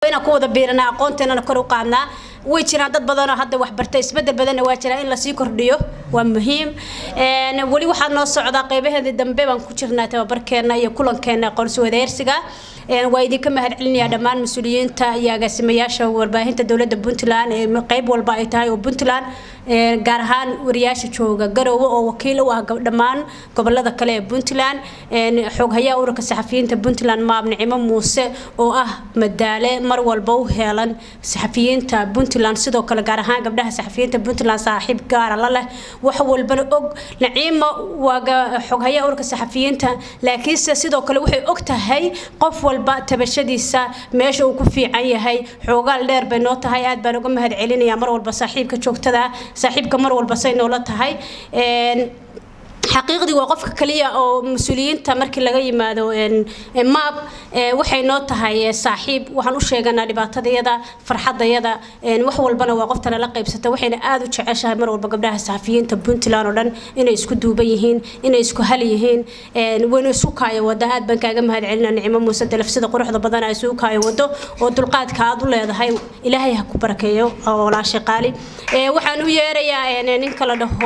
inaan ku wada biiranaa aqoonteenana kor u qaadnaa way jiraan dad badanoo hadda waxbartay isbedel badanna waa jiraa in lasii kordhiyo waa muhiim weli waxaa noo socdaa qeybaheedii dambe baan ku jirnaa tababarkeena iyo kulankeena aqoonsi wadeersiga waa idinka mahad celinayaa dhammaan mas-uuliyiinta iyo agaasimayaasha warbaahinta dowladda puntland ee qeyb walba ay tahay oo puntland gaar ahaan wariyaasha jooga garoowe oo wakiil u ah dhammaan gobolada kale ee puntland xooghayaha ururka saxafiyiinta puntland maab nicimo muuse oo ah madaale mar walba u heelan saxafiyiinta puntland sidoo kale gaar ahaan gabdhaha saxafiyiinta puntland saaxiib gaara la leh wax walbana og naciimo waa xooghayaha ururka saxafiyiinta laakiinse sidoo kale waxay og tahay qof walba tabashadiisa meesha uu ku fiican yahay xoogaal dheer bay noo tahay aad baan uga mahad celinayaa mar walba saaxiibka joogtada saaxiibka mar walba say noola tahay xaqiiqdii waa qofka kaliya oo mas-uuliyiinta markii laga yimaado maab waxay noo tahay saaxiib waxaan u sheeganaa dhibaatadayada farxadayada wax walbana waa qoftana la qaybsata waxayna aada u jeceshahay mar walba gabdhaha saxafiyiinta puntland oo dhan inay isku duuban yihiin inay isku hal yihiin wayna isu kaayo wada aad baan kaaga mahad celina nicmo muuse dalaf sida quruxda badan ay isugu kaayo wado oo dulqaadka aad u leedahay ilaahay ha ku barakeeyo walaashay qaali waxaan u yeerayaa ninka la dhaho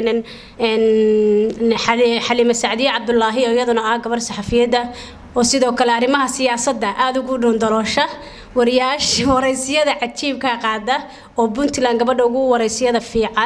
xaliime sacdiye cabdulaahi oo iyaduna ah gabar saxafiyadda oo sidoo kale arrimaha siyaasadda aada ugu dhundaloosha wariyaasha waraysiyada cajiibka qaada oo puntland gabadha ugu waraysiyada fiican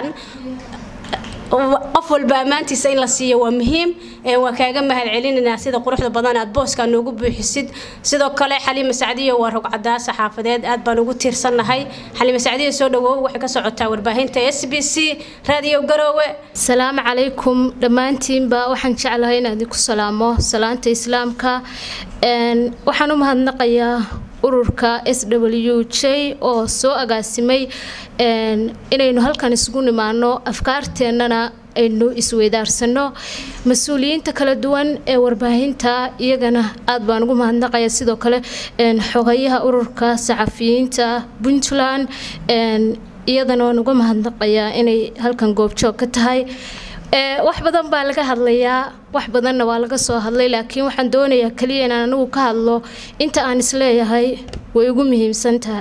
qof walba ammaantiisa in la siiyo waa muhiim waa kaaga mahad celinaynaa sida quruxda badan aad booska noogu buuxisid sidoo kale xaliime sacdiye waa rogcadaa saxaafadeed aad baan ugu tiirsannahay xaliime sacdiye soo dhawow waxay ka socotaa warbaahinta s b c raadiyo garoowe salaamu calaykum dhammaantiinba waxaan jeclahay inaan idinku salaamo salaanta islaamka waxaan u mahadnaqayaa ururka s w j oo soo agaasimay inaynu halkan isugu nimaano afkaarteennana aynu isweydaarsano mas-uuliyiinta kala duwan ee warbaahinta iyagana aad baan ugu mahadnaqaya sidoo kale xogayaha ururka saxafiyiinta puntland iyadana waan uga mahadnaqayaa inay halkan goobjoog ka tahay wax badan baa laga hadlayaa wax badanna waa laga soo hadlay laakiin waxaan doonayaa kaliya inaan anigu ka hadlo inta aan isleeyahay way ugu muhiimsan tahay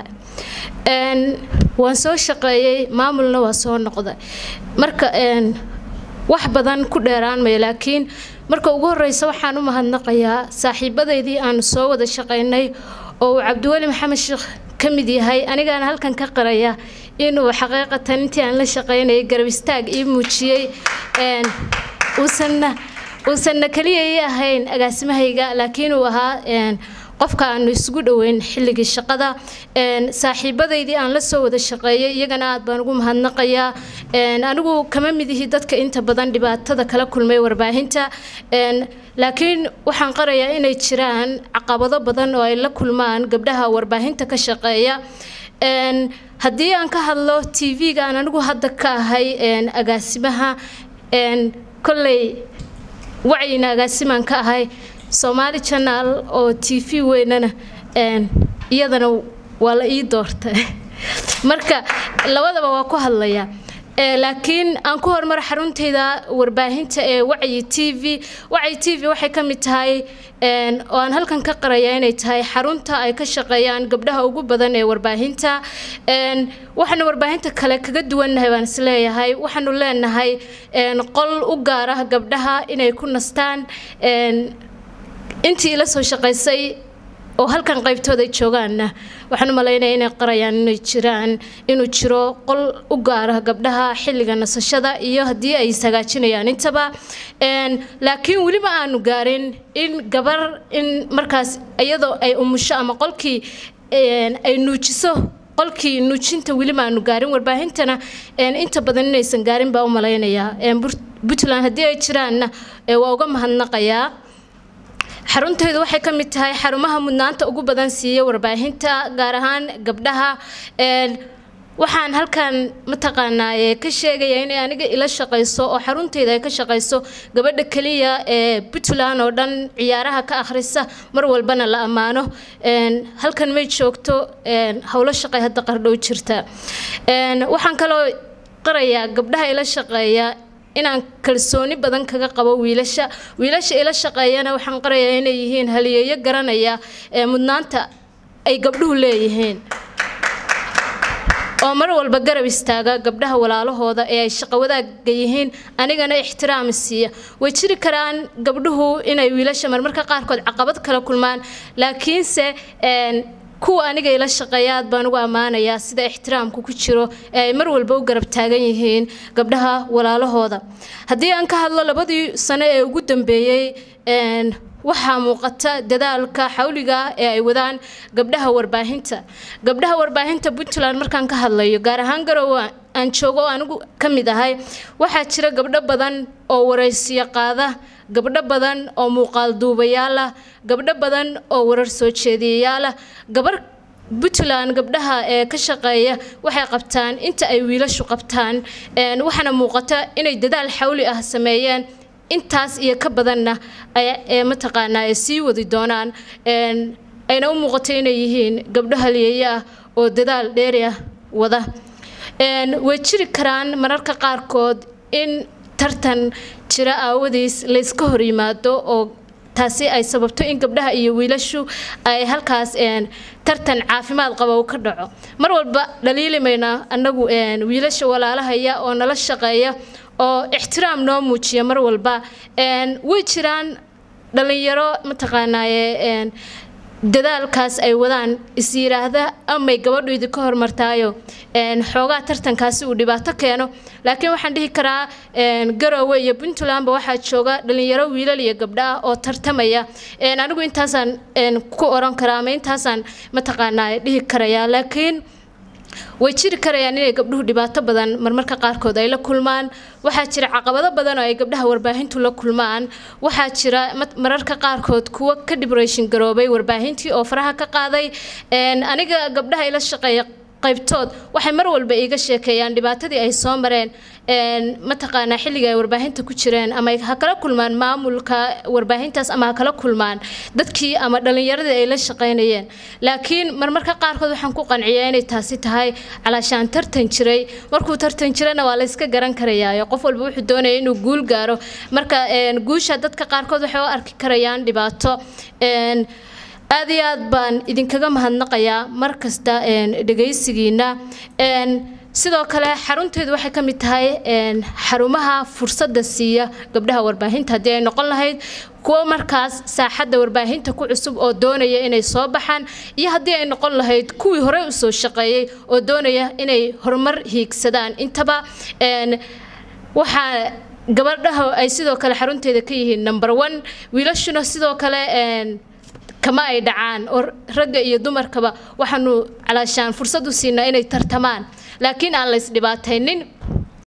waan soo shaqeeyey maamulna waa soo noqday marka wax badan ku dheeraan mayo laakiin marka ugu horeysa waxaan u mahadnaqayaa saaxiibadaydii aanu soo wada shaqaynay oo uu cabdiweli maxamed sheekh ka mid yahay anigaana halkan ka qaraya inuu xaqiiqatan intii aan la shaqaynayay garab istaag ii muujiyey uusanna uusanna keliya ii ahayn agaasimahayga laakiin uu ahaa qofka aanu isugu dhoweyn xilligii shaqada saaxiibadaydii aan la soo wada shaqeeyay iyagana aad baan ugu mahadnaqayaa anigu kama mid ihi dadka inta badan dhibaatada kala kulmay warbaahinta laakiin waxaan qarayaa inay jiraan caqabado badan oo ay la kulmaan gabdhaha warbaahinta ka shaqeeya haddii aan ka hadlo t v-ga aan anigu hadda ka ahay agaasimaha kolley wacyina agaasimaan ka ahay soomaali janaal oo t v weynana iyadana waa la ii doortay marka labadaba waa ku hadlaya laakiin aan ku horumar xaruntayda warbaahinta ee wacyi t v wacyi t v waxay ka mid tahay oo aan halkan ka qaraya inay tahay xarunta ay ka shaqeeyaan gabdhaha ugu badan ee warbaahinta waxaanu warbaahinta kale kaga duwannahay baan isleeyahay waxaanu leenahay qol u gaar ah gabdhaha inay ku nastaan intii ila soo shaqaysay oo halkan qaybtooda ay joogaanna waxaan u malaynaya inay qarayaan inay jiraan inuu jiro qol u gaara gabdhaha xilliga nasashada iyo haddii ay ishagaajinayaan intaba laakiin weliba aanu gaarin in gabar in markaas iyadoo ay umusho ama qolkii ay nuujiso qolkii nuujinta weliba aanu gaarin warbaahintana inta badan inaysan gaarin baa u malaynayaa puntland haddii ay jiraanna waa uga mahadnaqayaa xaruntaydu waxay ka mid tahay xarumaha mudnaanta ugu badan siiya warbaahinta gaar ahaan gabdhaha waxaan halkan mataqaanaa ka sheegaya inay aniga ila shaqayso oo xaruntayda ay ka shaqayso gabadha keliya ee puntland oo dhan ciyaaraha ka akhrisa mar walbana la ammaano halkan may joogto howlo shaqay hadda qardhow jirta waxaan kaloo qarayaa gabdhaha ila shaqeeya inaan kalsooni badan kaga qabo wiilasha wiilasha ila shaqeeyana waxaan qarayaa inay yihiin haliyeeyo garanaya ee mudnaanta ay gabdhuhu leeyihiin oo mar walba garab istaaga gabdhaha walaalahooda ee ay shaqo wadaagga yihiin anigana ixtiraam siiya way jiri karaan gabdhuhu inay wiilasha marmarka qaarkood caqabad kala kulmaan laakiinse kuwa aniga ila shaqeeya aad baan ugu ammaanayaa sida ixtiraamku ku jiro ee ay mar walba u garab taagan yihiin gabdhaha walaalahooda haddii aan ka hadlo labadii sano ee ugu dambeeyey waxaa muuqata dadaalka xawliga ee ay wadaan gabdhaha warbaahinta gabdhaha warbaahinta puntland markaan ka hadlayo gaar ahaan garowe aan joogo oo anigu ka mid ahay waxaa jira gabdho badan oo waraysiyo qaada gabdho badan oo muuqaal duubayaal ah gabdho badan oo warar soo jeediyayaal ah gabar puntland gabdhaha ee ka shaqeeya waxay qabtaan inta ay wiilashu qabtaan waxaana muuqata inay dadaal xawli ah sameeyeen intaas iyo ka badanna ee mataqaanaa ay sii wadi doonaan ayna u muuqato inay yihiin gabdho halyeeye ah oo dadaal dheeri ah wada way jiri karaan mararka qaarkood in tartan jira aawadiis layska hor yimaado oo taasi ay sababto in gabdhaha iyo wiilashu ay halkaas tartan caafimaad qaba uu ka dhaco mar walba dhaliilimayna annagu wiilasha walaalahaya oo nala shaqeeya oo ixtiraam noo muujiya mar walba way jiraan dhallinyaro mataqaanaaye dadaalkaas ay wadaan is yiraahda amay gabadhu idinka hormartaayo xoogaa tartankaasi uu dhibaato keeno laakiin waxaan dhihi karaa garowe iyo puntlandba waxaa jooga dhalinyaro wiilal iyo gabdho ah oo tartamaya anigu intaasaan ku oran karaa ama intaasaan mataqaanaa dhihi karayaa laakiin way jiri karayaan inay gabdhuhu dhibaato badan marmarka qaarkood ay la kulmaan waxaa jira caqabado badan oo ay gabdhaha warbaahintu la kulmaan waxaa jira mararka qaarkood kuwo ka dibreshin garoobay warbaahintii oo faraha ka qaaday aniga gabdhaha ila shaqeeya qaybtood waxay mar walba iiga sheekeeyaan dhibaatadii ay soo mareen mataqaanaa xilliga ay warbaahinta ku jireen ama ha kala kulmaan maamulka warbaahintaas ama ha kala kulmaan dadkii ama dhallinyaradii ay la shaqaynayeen laakiin marmarka qaarkood waxaan ku qanciyaa inay taasi tahay calaashaan tartan jiray markuu tartan jirana waa layska garan karayaayo qof walba wuxuu doonaya inuu guul gaaro marka guusha dadka qaarkood waxay u arki karayaan dhibaato aad iyo aad baan idinkaga mahadnaqayaa mar kasta dhegaysigiina sidoo kale xarunteedu waxay ka mid tahay xarumaha fursadda siiya gabdhaha warbaahinta haddii ay noqon lahayd kuwo markaas saaxadda warbaahinta ku cusub oo doonaya inay soo baxaan iyo haddii ay noqon lahayd kuwii horey usoo shaqeeyey oo doonaya inay horumar hiigsadaan intaba waxaa gabadhaha ay sidoo kale xarunteeda ka yihiin number one wiilashuna sidoo kale kama ay dhacaan oo ragga iyo dumarkaba waxaanu calaashaan fursad u siinaa inay tartamaan laakiin aan la isdhibaataynin